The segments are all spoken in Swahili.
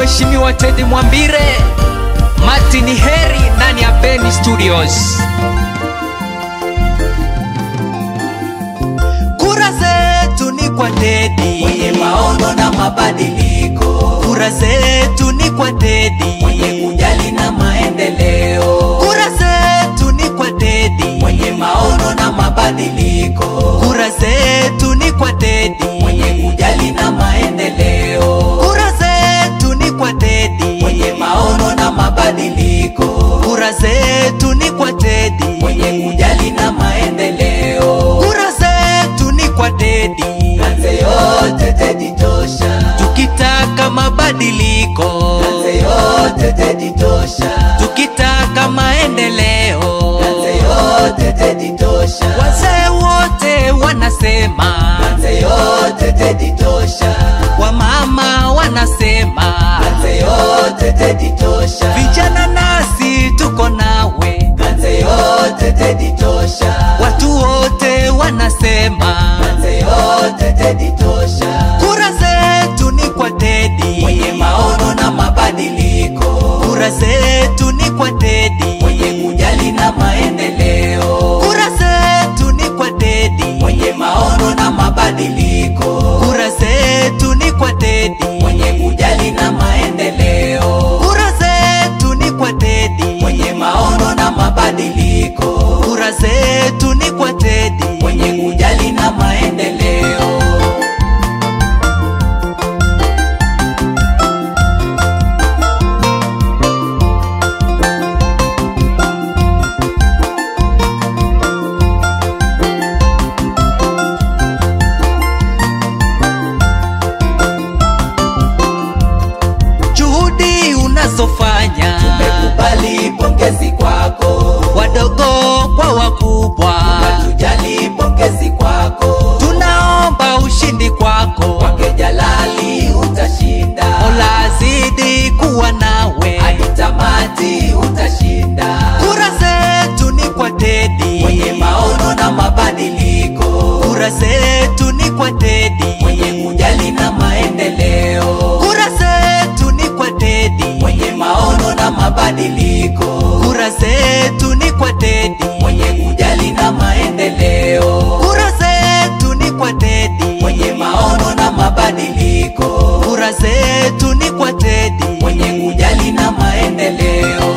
Mheshimiwa Teddy Mwambire, Martin Heri ndani ya Beni Studios. Kura zetu ni kwa Teddy mwenye maono na mabadiliko, Kura zetu ni kwa Teddy mwenye kujali na maendeleo, Kura zetu ni kwa Teddy mwenye maono na mabadiliko, Kura zetu ni kwa Teddy mwenye kujali na maendeleo, Kura zetu ni kwa Teddy mwenye maono na mabadiliko, Kura zetu ni kwa Teddy mwenye kujali na maendeleo, Kura zetu ni kwa Teddy kanze yote Teddy tosha, Tukitaka mabadiliko kanze yote Teddy tosha, Tukitaka maendeleo kanze yote Teddy tosha, Wazee wote wanasema kanze yote Teddy tosha, Wamama wanasema kanze yote Teddy tosha, Vijana nasi tuko nawe kanze yote Teddy tosha, Watu wote wanasema kanze yote Teddy tosha, Kura zetu ni kwa Teddy mwenye maono na mabadiliko, Kura zetu ni kwa Teddy mwenye kujali na maendeleo, Kura zetu ni kwa Teddy mwenye maono na mabadiliko, Kura zetu ni kwa Teddy mwenye kujali na maendeleo, Kura zetu ni kwa Teddy mwenye maono na mabadiliko, Kura zetu ni kwa Teddy mwenye kujali na maendeleo. Juhudi unazofanya Tumekubali pongezi kwako, wadogo kwa wakubwa tujali pongezi kwako, tunaomba ushindi kwako kwake Jalali utashinda, Mola azidi kuwa nawe hadi tamati utashinda, Kura zetu ni kwa Teddy mwenye maono na mabadiliko, Kura zetu ni kwa Teddy mwenye kujali na maendeleo, Kura zetu ni kwa Teddy mwenye maono na mabadiliko, Kura zetu ni kwa Teddy mwenye kujali na maendeleo, Kura zetu ni kwa Teddy mwenye maono na mabadiliko, Kura zetu ni kwa Teddy mwenye kujali na maendeleo.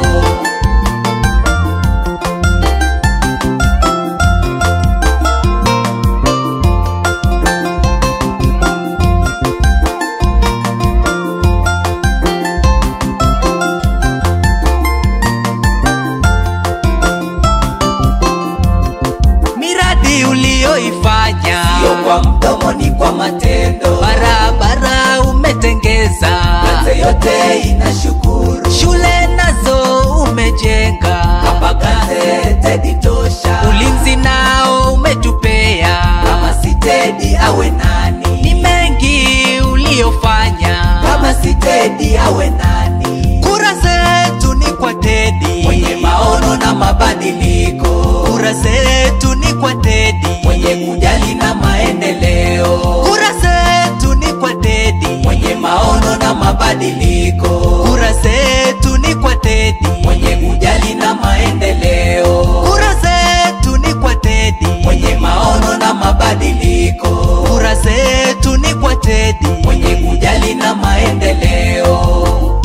miradi uliyoifanya Sio kwa mdomo, ni kwa matendo. barabara umetengeza Kazi yote inashukuru, shule nazo umejenga hapa kazi Teddy tosha. ulinzi nao umetupea Kama si Teddy awe ni nani? mengi uliyofanya Kama si Teddy awe nani? kura zetu ni kwa Teddy Mwenye maono na mabadiliko, kura zetu ni kwa Teddy mwenye kujali na maendeleo, kura zetu ni kwa Teddy mwenye maono na mabadiliko, kura zetu ni kwa Teddy mwenye kujali na maendeleo, kura zetu ni kwa Teddy mwenye maono na mabadiliko, kura zetu ni kwa Teddy mwenye kujali na maendeleo.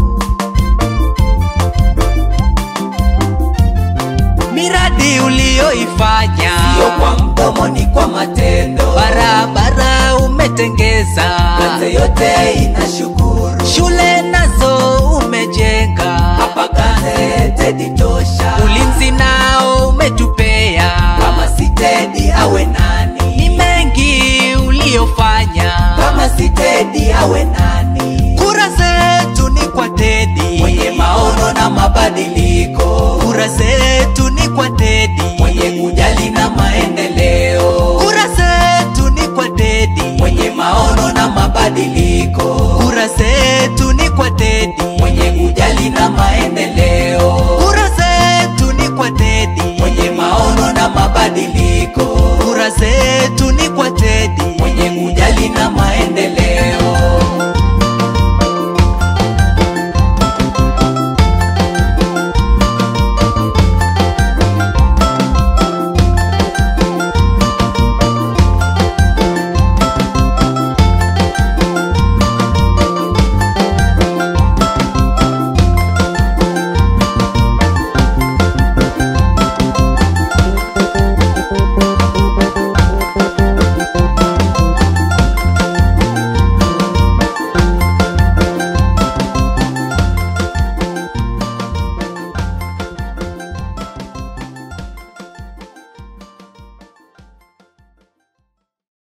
miradi uliyoifanya Sio kwa mdomo, ni kwa matendo. barabara umetengeza Kazi yote inashukuru, shule nazo umejenga hapa kazi Teddy tosha. ulinzi nao umetupea Kama si Teddy awe ni nani? mengi uliyofanya Kama si Teddy awe nani? kura zetu ni kwa Teddy Mwenye maono na mabadiliko, kura zetu ni kwa Teddy mwenye kujali na maendeleo, kura zetu ni kwa Teddy mwenye maono na mabadiliko, kura zetu ni kwa Teddy mwenye kujali na maendeleo, kura zetu ni kwa Teddy mwenye maono na mabadiliko, kura zetu ni kwa Teddy mwenye kujali na maendeleo.